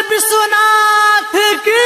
विश्वनाथ की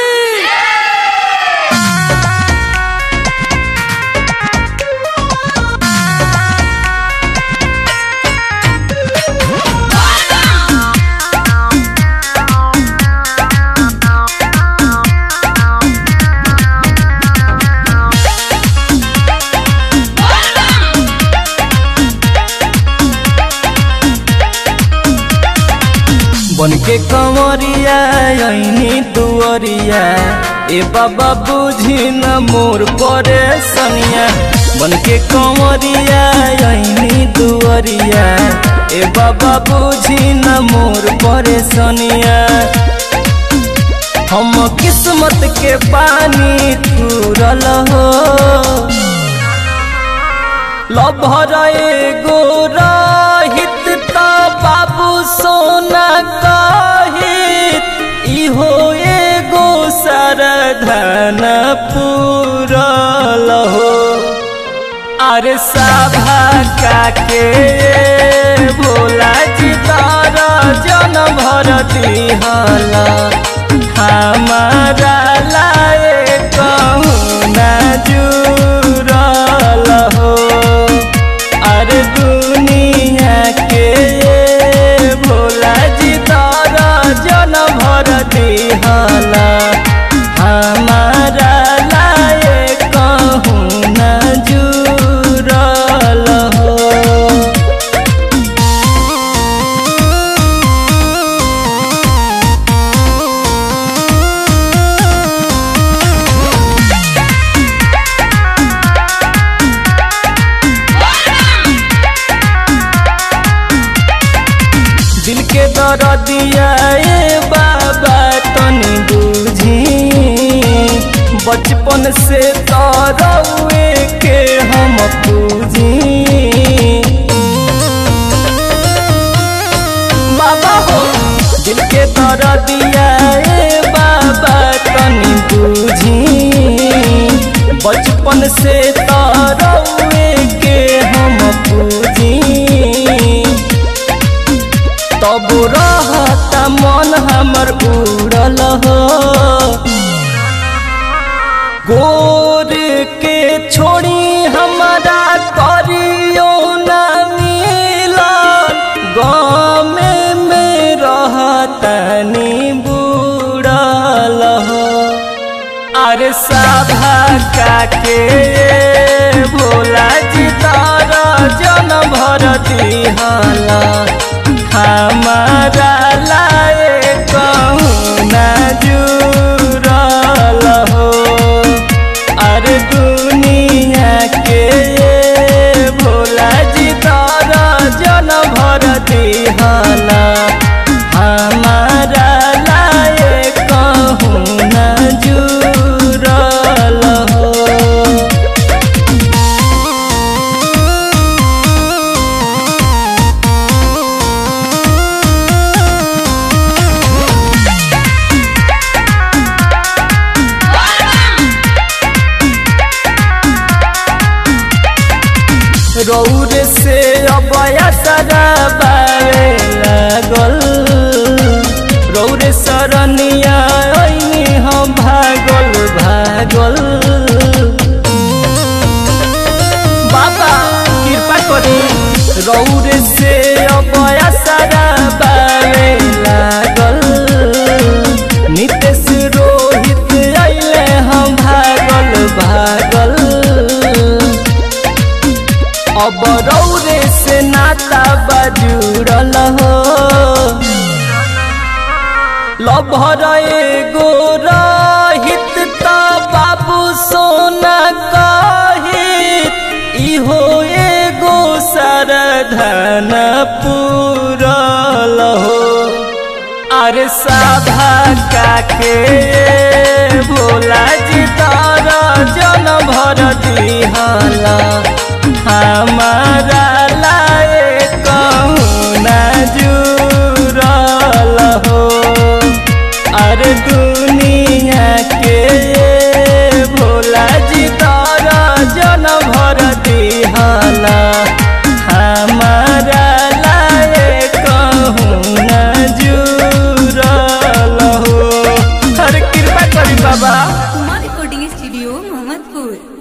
बन के कंवरिया ऐनी दुअरिया ए बाबा बुझी न मोर परे सनिया बन के कंवरिया ऐनी दुअरिया ए बाबा बुझी न मोर परे सनिया हम किस्मत के पानी तुरल हो लभर एगो रहित त बाबू सोना कहित इहो एगो सरधन पूरल हो अरे सभा काके भोला जी तारा जन भर दिहला हमारा लाए कहूँ न जुरल हो अरे दुनिया के भोला जी तारा जन भर दिहला हमारा लाए कहूँ न जुरल हो दिल के दर्दिया ए बाबा तनी बुझी बचपन से तरौए के हम पूजी बाबा हो दिल के दर्दिया ए बाबा तनी बुझी बचपन से तरौए के हम पूजी तब रहता मन हमर उड़ल हो गोर के छोड़ी हमारा करियो न मिलन गाँव में रहतनी बुड़ल हो अरे सभा काके भोला जी तारा जन भर दिहला हमारा लाए कहूँ न जुरल हो अरे दुनिया के भोला जी तारा जन भर दिहला हमारा लाए कहूँ न जुरल हो रौर से अबया सरा बावे लागल रौर सरनिया ऐनी हम भागल भागल बाबा कृपा करी रौर से अबया सरा बावे लागल नितेश रोहित अइले हम भागल भागल अब रौरे से नाता बजुड़ल हो लभर एगो रहित त बाबू सोना कहित इहो एगो सरधन पूरल हो अरे सभा काके भोला जी तारा जन भर दिहला हमारा लाए कहूँ न जुरल हो अरे दुनिया के भोला जी तारा जन भर दिहला हमारा लाए कहूँ न जुरल हो कृपा करी बाबा कुमार रिकॉर्डिंग स्टूडियो मोहम्मदपुर